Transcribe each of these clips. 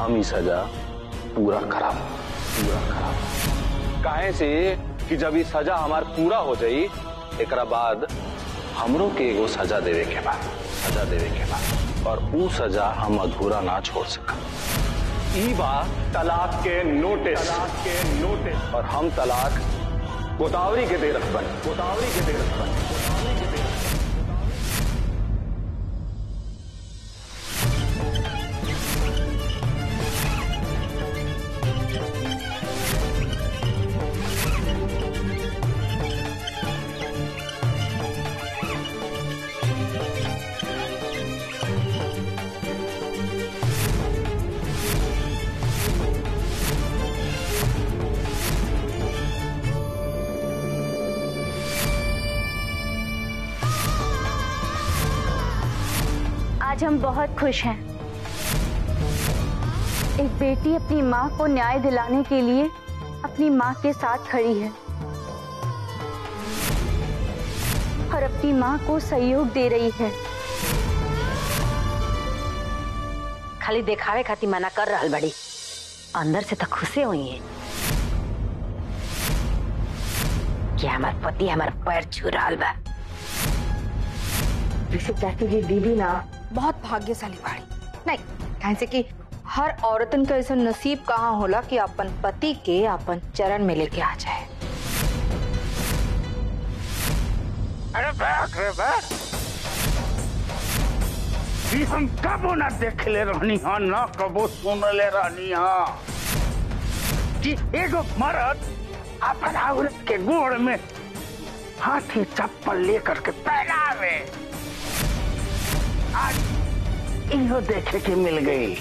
हम ही सजा पूरा कराम पूरा कराम काहे से कि जब ये सजा हमार पूरा हो जाई एकरा बाद हमरो के एगो सजा देवे के बाद सजा देवे के बाद और ऊ सजा हम अधूरा ना छोड़ सका ई बा तलाक के नोटिस तलाक के नोटिस और हम तलाक गोदावरी के दे रखबन गोदावरी के दे रखबन गोदावरी के दे रखबन आज हम बहुत खुश हैं एक बेटी अपनी माँ को न्याय दिलाने के लिए अपनी माँ के साथ खड़ी है और अपनी माँ को सहयोग दे रही है खाली देखावे खातिर मना कर रहल बड़ी अंदर से तो खुशे हुई है कि हमार पति हमार पैर छू रहल बा वैसे चाची जी दीदी ना बहुत भाग्यशाली बाड़ी नहीं कहे से कि हर औरतन का ऐसा नसीब कहाँ होला कि अपन पति के अपन चरण में लेके आ जाए अरे बाप रे बाप ई हम कबो ना देखले रहनी हा ना कबो सुनले रहनी हा कि एगो मर्द अपन औरत के गोड़ में हाथी चप्पल लेकर के पहनावे आज इहो देखे के मिल गई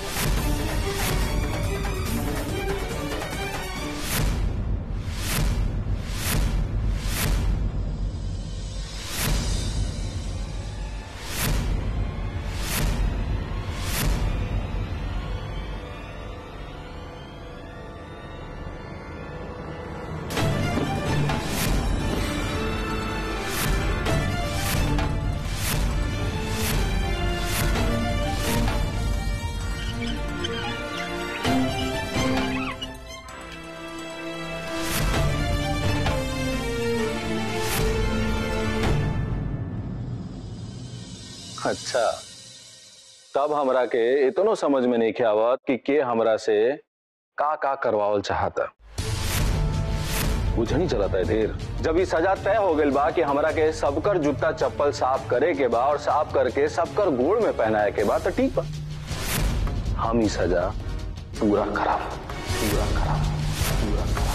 अच्छा तब हमरा के इतनो समझ में नहीं आवत कि के हमरा से का का करवावल चाहता बुझ नहीं चलता है धीर जब ये सजा तय हो गई बा कि हमरा के सबकर जूता चप्पल साफ करे के बा और साफ करके सबकर गोड़ में पहनाए के बा तो ठीक बा हम ही सजा पूरा कराम पूरा कराम पूरा कराम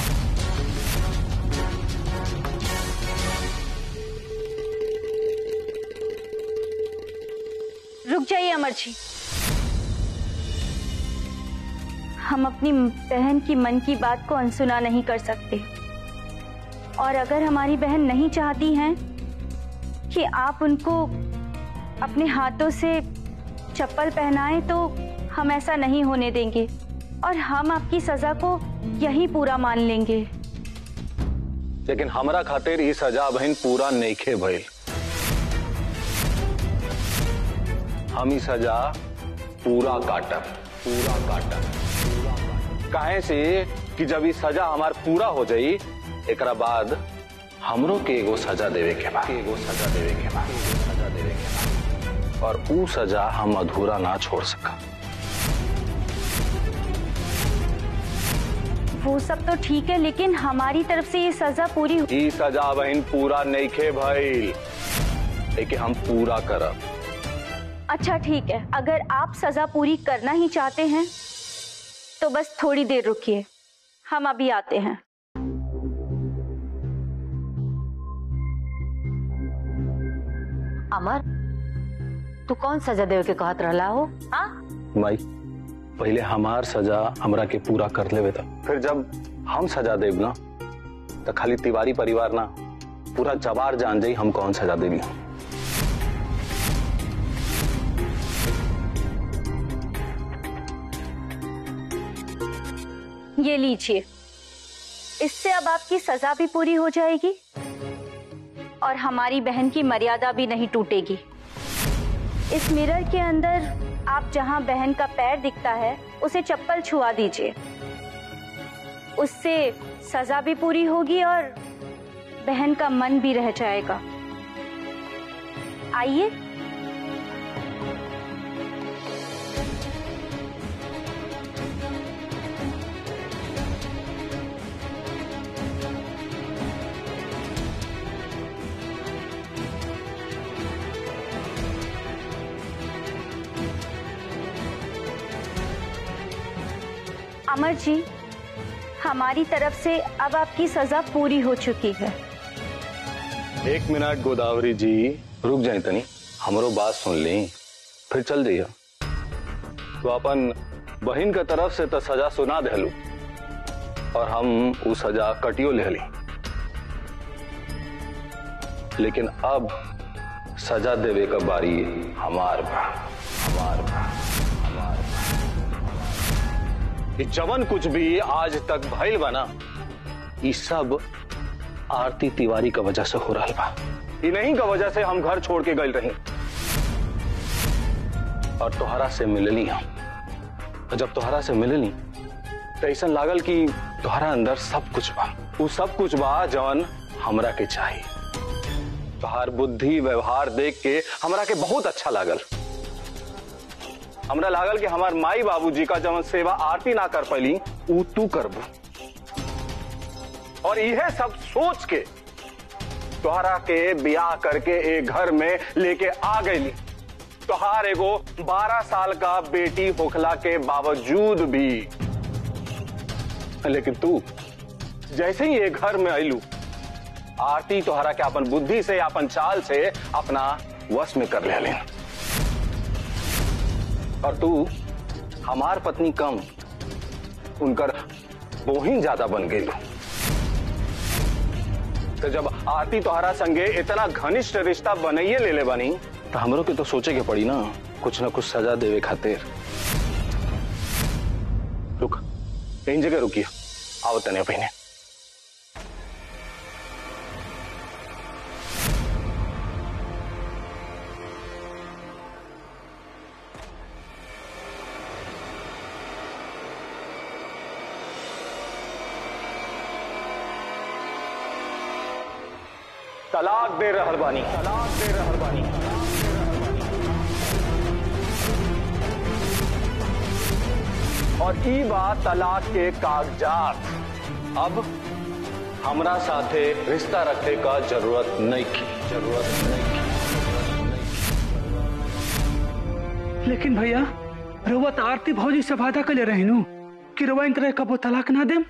रुक जाइए अमर जी हम अपनी बहन की मन की बात को अनसुना नहीं कर सकते और अगर हमारी बहन नहीं चाहती हैं कि आप उनको अपने हाथों से चप्पल पहनाएं तो हम ऐसा नहीं होने देंगे और हम आपकी सजा को यही पूरा मान लेंगे लेकिन हमरा खातिर ई सजा बहन पूरा नईखे भइल हम ई सजा पूरा काटब पूरा काटब पूरा काटब। काहे से कि जब ई सजा हमार पूरा हो जाई एकरा बाद हमरो के एगो सजा देवे के बा एगो सजा देवे के बा एगो सजा देवे के बा और ऊ सजा हम अधूरा ना छोड़ सका वो सब तो ठीक है लेकिन हमारी तरफ से ये सजा पूरी ई सजा बहन पूरा नईखे भइल लेकिन हम पूरा करब अच्छा ठीक है अगर आप सजा पूरी करना ही चाहते हैं तो बस थोड़ी देर रुकिए हम अभी आते हैं अमर तू कौन सजा देवे के कहत रहला हो हाँ माई पहले हमार सजा हमरा के पूरा कर लेवे था फिर जब हम सजा देब ना तो खाली तिवारी परिवार ना पूरा जवार जान जाई हम कौन सजा देवी ये लीजिए इससे अब आपकी सजा भी पूरी हो जाएगी और हमारी बहन की मर्यादा भी नहीं टूटेगी इस मिरर के अंदर आप जहां बहन का पैर दिखता है उसे चप्पल छुआ दीजिए उससे सजा भी पूरी होगी और बहन का मन भी रह जाएगा आइए अमर जी हमारी तरफ से अब आपकी सजा पूरी हो चुकी है एक मिनट गोदावरी जी रुक जाए तनी हमरो बात सुन ली फिर चल जाइए तो अपन बहन के तरफ से तो सजा सुना देलू और हम वो सजा कटियो ले ली लेकिन अब सजा देवे का बारी हमार बा हमार बा हमार बा ये जवन कुछ भी आज तक भइल बा ना ये सब आरती तिवारी का वजह से हो रहा बा इन्हीं का वजह से हम घर छोड़ के गए रही और तोहरा से मिलली हम और जब तोहरा से मिलली तो ऐसा लागल कि तोहरा अंदर सब कुछ बा वो सब कुछ बा जवन हमरा के चाहिए तोहार बुद्धि व्यवहार देख के हमरा के बहुत अच्छा लागल हमरा लागल कि हमार माई बाबूजी का जवन सेवा आरती ना कर पैली ऊ तू करबू और यह सब सोच के तोहरा के ब्याह करके एक घर में लेके आ गई तोहार एगो 12 साल का बेटी होखला के बावजूद भी लेकिन तू जैसे ही एक घर में आईलू आरती तोहरा के अपन बुद्धि से अपन चाल से अपना वश में कर ले लेना और तू हमार पत्नी कम उनकर बोहिन ज्यादा बन गई तो जब आरती तोहरा संगे इतना घनिष्ठ रिश्ता बनइए ले ले बनी तो हमरो के तो सोचे के पड़ी ना कुछ ना कुछ सजा देवे खातिर रुक इन जगह रुकिए आओ तने पहने तलाक दे रहल बानी तलाक दे रहल बानी और ई बात तलाक के कागजात अब हमरा साथे रिश्ता रखे का जरूरत नहीं की जरूरत नहीं की लेकिन भैया रउआ तो आरती भौजी से वादा कर ले रहनू कि रउआ इनकरा कबो तलाक ना देम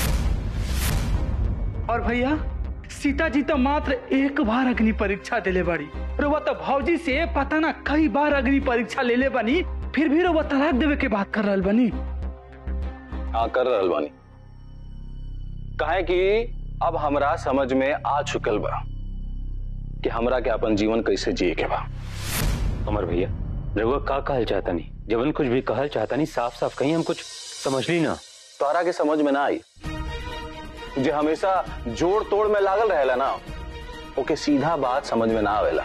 और भैया सीता जी तो मात्र एक बार अग्नि परीक्षा देले बाड़ी रउआ तो भौजी से पता ना कई बार अग्नि परीक्षा ले ले बनी फिर भी रउआ तलाक देवे के बात कर रहल बनी हाँ कर रहल बानी काहे कि अब हमरा समझ में आ चुकल बा कि हमरा के अपन जीवन कैसे जिए के बा अमर भैया रघुआ का कहल चाहता नहीं जबन कुछ भी कहल चाहता नहीं साफ साफ कहीं हम कुछ समझ ली ना तोहरा के समझ में ना आई जे हमेशा जोड़ तोड़ में लागल रहेला ना ओके सीधा बात समझ में ना आवेला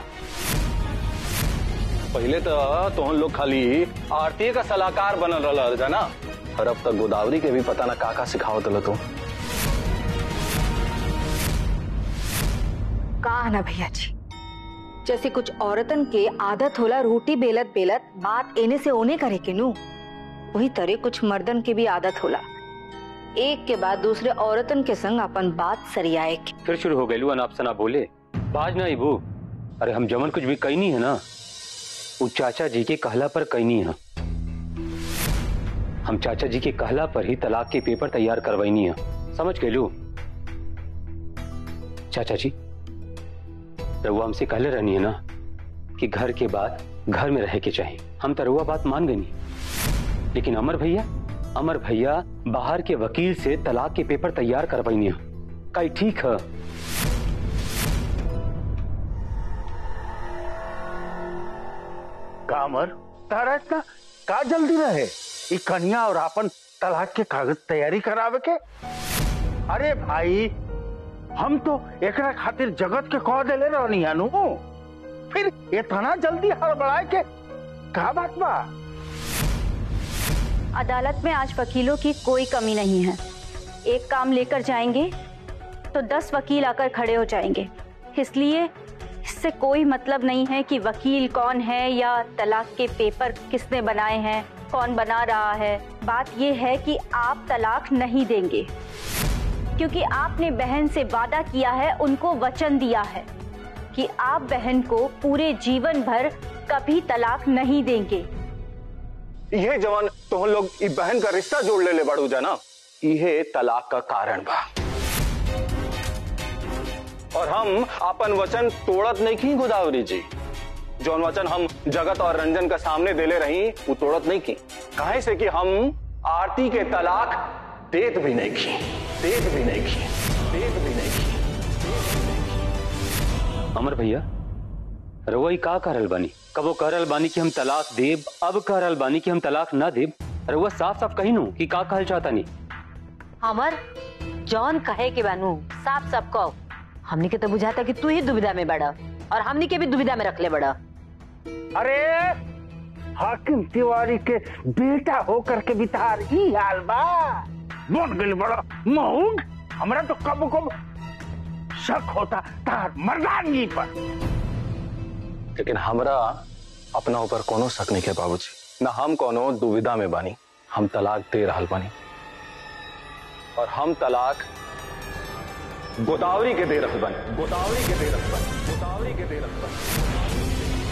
पहले तो तोहन लोग खाली आरती का सलाहकार बनल रहल जाना और अब तक गोदावरी के भी पता ना का का सिखावत रह तू कहा ना भैया जी जैसे कुछ औरतन के आदत होला रोटी बेलत बेलत बात एने से ओने करे के नु वही तरह कुछ मर्दन के भी आदत होला एक के बाद दूसरे औरतन के संग अपन बात सरियाए के फिर शुरू हो गई अनाप सना बोले बाज ना इबू अरे हम जमन कुछ भी कहनी है ना वो चाचा जी के कहला पर कहनी है हम चाचा जी के कहला पर ही तलाक के पेपर तैयार करवाईनी है समझ गए लू चाचा जी रउआ हमसे कहले रहनी है ना कि घर के बाद घर में रह के चाहिए हम तो रउआ बात मान गई लेकिन अमर भैया अमर भैया बाहर के वकील से तलाक के पेपर तैयार करवाईनी है कई ठीक है कामर तारा इतना का जल्दी रहे ई कन्या और अपन तलाक के कागज तैयारी करावे के अरे भाई हम तो एकरा खातिर जगत के कह देले रहनी हनु फिर इतना जल्दी हड़बड़ाए के का बात बा अदालत में आज वकीलों की कोई कमी नहीं है एक काम लेकर जाएंगे तो दस वकील आकर खड़े हो जाएंगे इसलिए इससे कोई मतलब नहीं है कि वकील कौन है या तलाक के पेपर किसने बनाए हैं कौन बना रहा है बात यह है कि आप तलाक नहीं देंगे क्योंकि आपने बहन से वादा किया है उनको वचन दिया है कि आप बहन को पूरे जीवन भर कभी तलाक नहीं देंगे ये जवान तो हम लोग ई बहन का रिश्ता जोड़ ले ले बड़ू जाना ये तलाक का कारण बा और हम अपन वचन तोड़त नहीं की गोदावरी जी जौन वचन हम जगत और रंजन का सामने देले रही वो तोड़त नहीं की काहे से कि हम आरती के तलाक देत भी नहीं की देत भी नहीं की देत भी नहीं की अमर भैया रउआ ई का करल बानी कबो करल बानी कि हम तलाक देब अब करल बानी कि हम तलाक ना देब रउआ साफ साफ कही नू कि का कहल चाहता नहीं अमर जॉन कहे के बानू साफ साफ कहो हमनी के तो बुझाता कि तू ही दुविधा में बड़ा और हमनी के भी दुविधा में रख ले बड़ा अरे हाकिम तिवारी के बेटा होकर के बितार ई हाल बा बन गइल बड़ा महूंग हमरा तो कब कब शक होता तार मर्दानगी पर लेकिन हमरा अपना ऊपर कोनो शक नहीं है बाबूजी ना हम कोनो दुविधा में बानी हम तलाक दे रहल बानी और हम तलाक गोदावरी के दे रहल बानी गोदावरी के दे रहल बानी गोदावरी के दे रहल बानी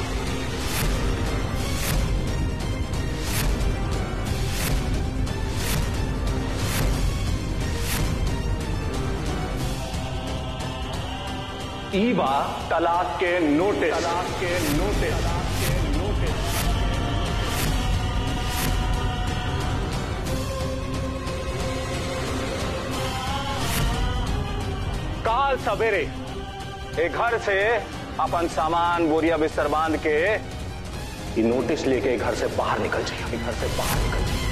ई बा तलाक के नोटिस तलाक के नोटिस तलाक के नोटिस काल सवेरे ए घर से अपन सामान बोरिया बिस्तर बांध के ई नोटिस लेके घर से बाहर निकल जाइए घर से बाहर निकल जाइए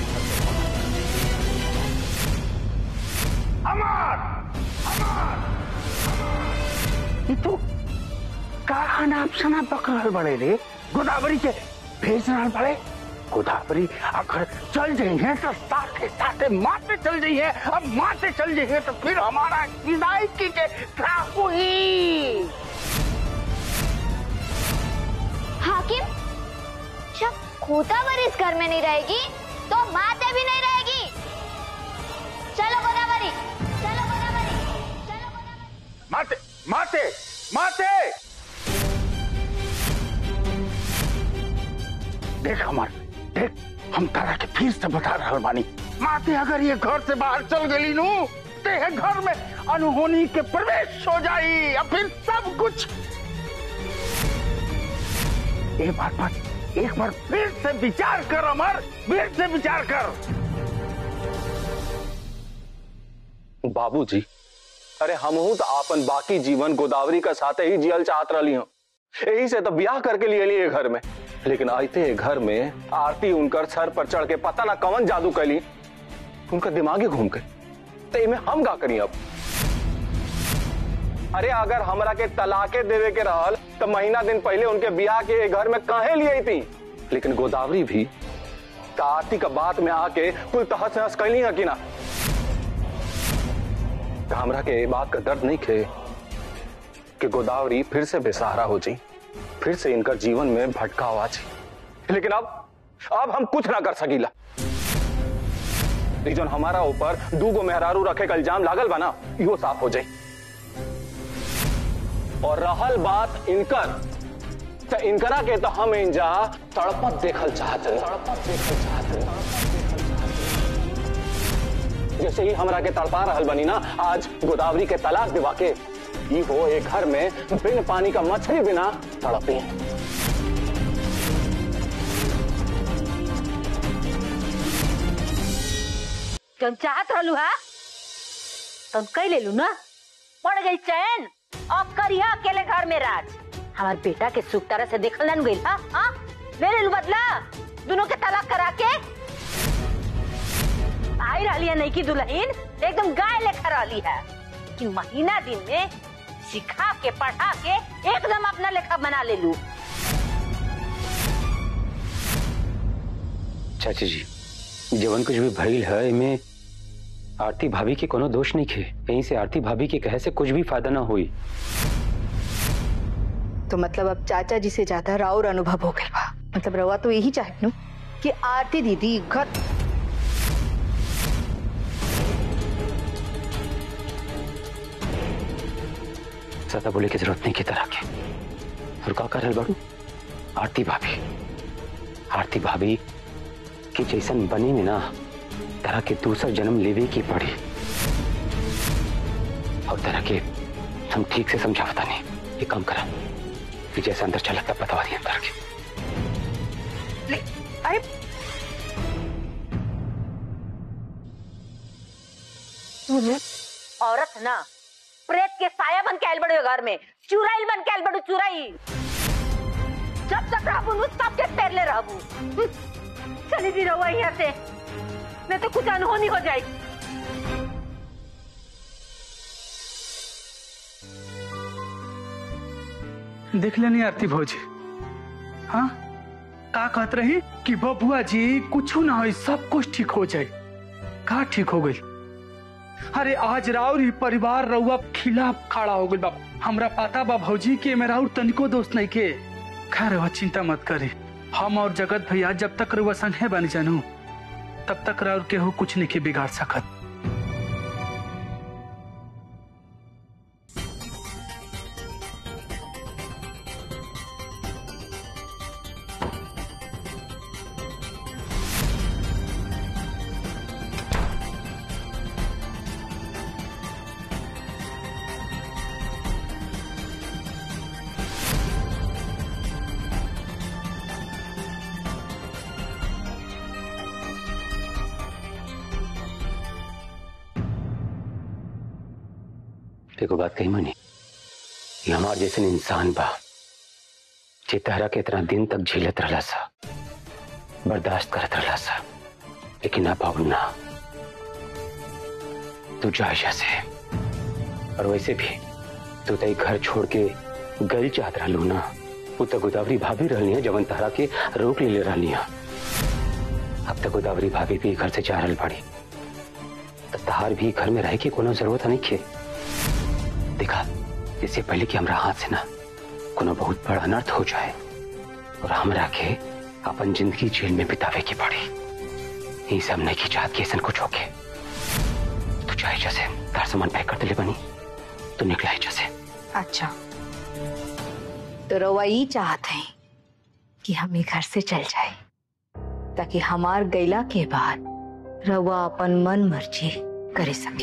अमर अमर ये तो का अनाप शनाप पक रहल बड़े रे गोदावरी के भेज रहल बड़े गोदावरी अगर चल जाइए तो साथे साथे माते चल जाइए अब माते चल जाइए तो फिर हमारा विदायकी के क्या हुई हाकिम जब गोदावरी इस घर में नहीं रहेगी तो माते भी नहीं रहेगी चलो गोदावरी चलो गोदावरी चलो गोदावरी माते माते माते देख हमार देख हम तारा के फिर से बता रहल बानी माते अगर ये घर से बाहर चल गई नू ते है घर में अनहोनी के प्रवेश हो जाई या फिर सब कुछ एक बार बात एक बार फिर से विचार कर अमर फिर से विचार कर बाबूजी अरे हमहू तो आपन बाकी जीवन गोदावरी का साथे ही जियल चाहत रही हूँ यही से तो ब्याह करके लिए लिए घर में लेकिन आते हैं घर में आरती उनकर सर पर चढ़ के पता ना कवन जादू कैली उनका दिमाग ही घूम गए तो इमे हम का करी अब अरे अगर हमरा के तलाके देवे के रहल तो महीना दिन पहले उनके ब्याह के घर में काहे लिए थी लेकिन गोदावरी भी तो आरती का बात में आके कुल तहस नहस कैली है कि ना तो हमरा के ये बात का दर्द नहीं खे कि गोदावरी फिर से बेसहारा हो जाई फिर से इनका जीवन में भटकाव आ जाई लेकिन अब अब हम कुछ ना कर सकीला जौन हमारा ऊपर दूगो मेहरारू रखे का इल्जाम लागल बा ना इहो साफ हो जाई और रहल बात इनकर तो इनकरा के तो हम इंजा तड़पत देखल चाहते तड़पत देखल चाहते जैसे ही हमरा के तड़पा रहल बनी ना आज गोदावरी के तलाक दिवा के ई हो एक घर में बिन पानी का मछली बिना तड़पी तुम चाहत रहलू हा तुम कह ले लू ना पड़ गई चैन अब करिया अकेले घर में राज हमार बेटा के सुख तरह से देखल न गई हा हाँ? ले ले लू बदला दोनों के तलाक करा के आई रही है नहीं की दुल्हन एकदम गाय लेकर रही है कि महीना दिन में सिखा के पढ़ा के एकदम अपना लेखा बना ले लू चाची जी जवन कुछ भी भइल है इमे आरती भाभी के कोनो दोष नहीं खे यहीं से आरती भाभी के कहे से कुछ भी फायदा ना हुई तो मतलब अब चाचा जी से ज्यादा राउर अनुभव हो गया बा मतलब रवा तो यही चाहे नु कि आरती दीदी घर ज्यादा बोले की जरूरत नहीं की तरह के और का कर रहल बाड़ू आरती भाभी आरती भाभी की जैसन बनी में ना तरह के दूसरा जन्म लेवे की पड़ी और तरह के हम ठीक से समझावता नहीं ये काम करा कि जैसे अंदर चला तब बता दिया अंदर के ले- अरे औरत ना प्रेत के साया बन के आयल बड़े घर में चुराइल बन के आयल बड़ू चुराई जब तक रहबू नु तब के पैर ले रहबू हम्म, चली दी रहुआ यहाँ से नहीं तो कुछ अनहोनी हो जाए देख लेनी आरती भौजी हाँ का कहत रही कि बबुआ जी कुछ ना हो सब कुछ ठीक हो जाए का ठीक हो गई अरे आज राउर ही परिवार रउआ खिलाफ खड़ा हो गई बा हमरा पता बा भौजी के मेरा और तनिको दोस्त नहीं के खैर रउआ चिंता मत करी हम और जगत भैया जब तक रउआ संगे बनी जानू तब तक राउर केहू कुछ नहीं के बिगाड़ सकत देखो बात कही मनी ये हमार जैसे इंसान बा जे तहरा के इतना दिन तक झेलत रहला सा बर्दाश्त करत रहला सा लेकिन अब अब ना तू जा से और वैसे भी तू तई घर छोड़ के गल चाहत रहलू ना वो तो गोदावरी भाभी रहनी है जवन तहरा के रोक ले ले रहनी है अब तक गोदावरी भाभी भी घर से जा रहल बाड़ी तो तहार भी घर में रह के कोनो जरूरत नहीं खे देखा इससे पहले कि हमरा हाथ से ना कोनो बहुत बड़ा अनर्थ हो जाए और हमरा के अपन जिंदगी जेल में बितावे की पड़ी यही सब नहीं की चाहत कि ऐसा कुछ होके तू चाहे जैसे तार सामान पैक कर दिले बनी तो निकला है जैसे अच्छा तो रवा ये चाहत है कि हम ये घर से चल जाए ताकि हमार गैला के बाद रवा अपन मन मर्जी करे सके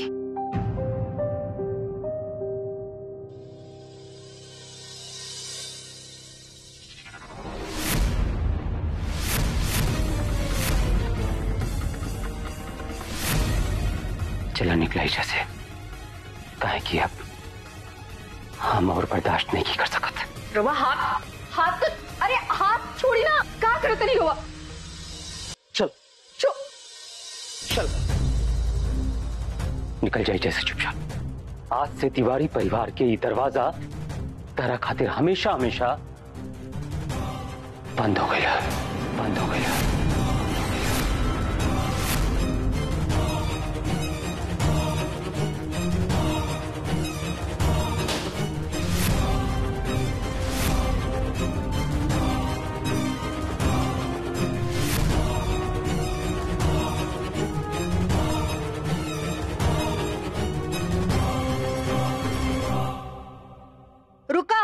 चला निकला ही जैसे काहे कि अब हम और बर्दाश्त नहीं की कर सकत रवा हाथ हाथ तो अरे हाथ छोड़ी ना का करत नहीं हुआ चल छो चल निकल जाए जैसे चुपचाप आज से तिवारी परिवार के ये दरवाजा तेरा खातिर हमेशा हमेशा बंद हो गया बंद हो गया रुका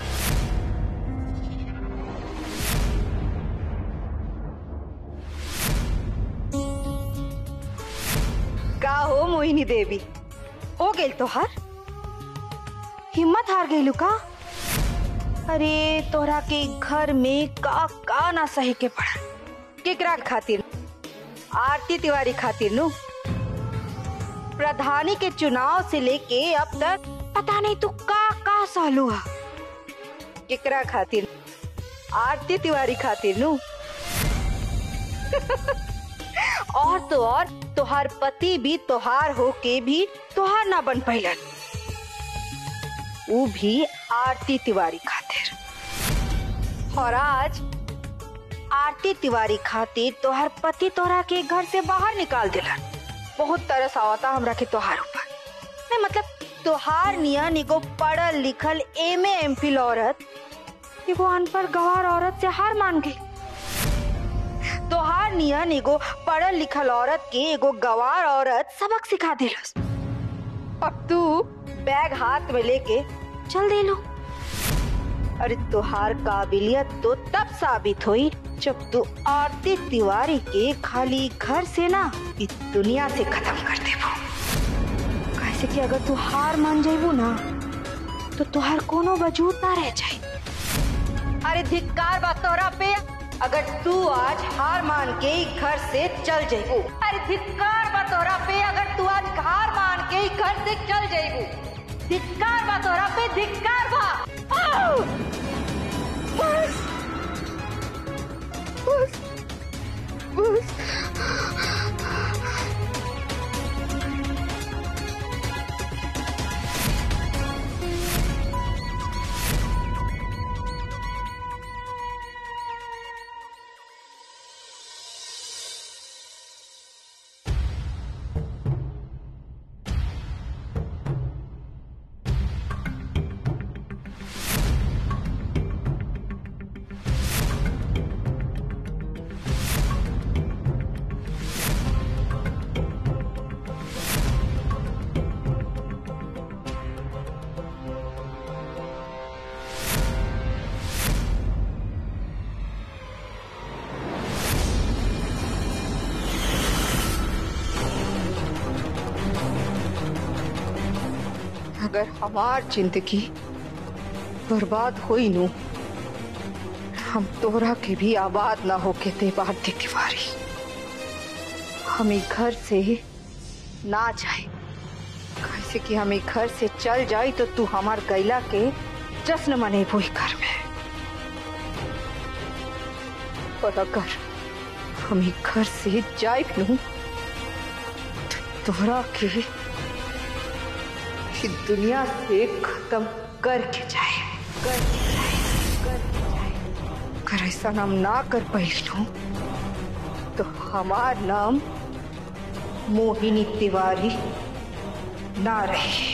का हो मोहिनी देवी हो गेल तोहार हिम्मत हार गई का अरे तोहरा के घर में का का ना सहे के पड़ा केकरा खातिर आरती तिवारी खातिर नु प्रधानी के चुनाव से लेके अब तक पता नहीं तू का का सालू हा केकरा खातिर आरती तिवारी खातिर नु और तो और तोहार पति भी तोहार होके भी तोहार ना बन पैलन वो भी आरती तिवारी खातिर और आज आरती तिवारी खातिर तोहार पति तोहरा के घर से बाहर निकाल दिलन बहुत तरस आवता हमरा के तोहार ऊपर नहीं मतलब तोहार नियन एगो पढ़ल लिखल एम एम फिल औरत एगो अनपढ़ गवार औरत से हार मान गई तोहार नियन एगो पढ़ल लिखल औरत के एगो गवार औरत सबक सिखा दिलस अब तू बैग हाथ में लेके चल दे लो अरे तुहार काबिलियत तो तब साबित हुई जब तू आरती तिवारी के खाली घर से ना इस दुनिया से खत्म कर देबो कैसे कि अगर तू हार मान जाइबू ना तो तुहार कोनो वजूद ना रह जाए अरे धिक्कार बा तोरा पे अगर तू आज हार मान के ही घर से चल जाइबू अरे धिक्कार बा तोरा पे अगर तू आज हार मान के ही घर से चल जाइबू धिक्कार बा तोरा पे धिक्कार बा आउ! बस बस बस अगर हमार जिंदगी बर्बाद हुई नु हम तोरा के भी आबाद ना होके दे भारती तिवारी हम ई घर से ना जाए कैसे कि हम ई घर से चल जाई तो तू हमार गैला के जश्न मनेबू ई घर में और अगर हम ई घर से जाए नू तो तोरा के कि दुनिया से खत्म करके जाए करके जाए करके जाए अगर ऐसा नाम ना कर पाई नु तो हमार नाम मोहिनी तिवारी ना रहे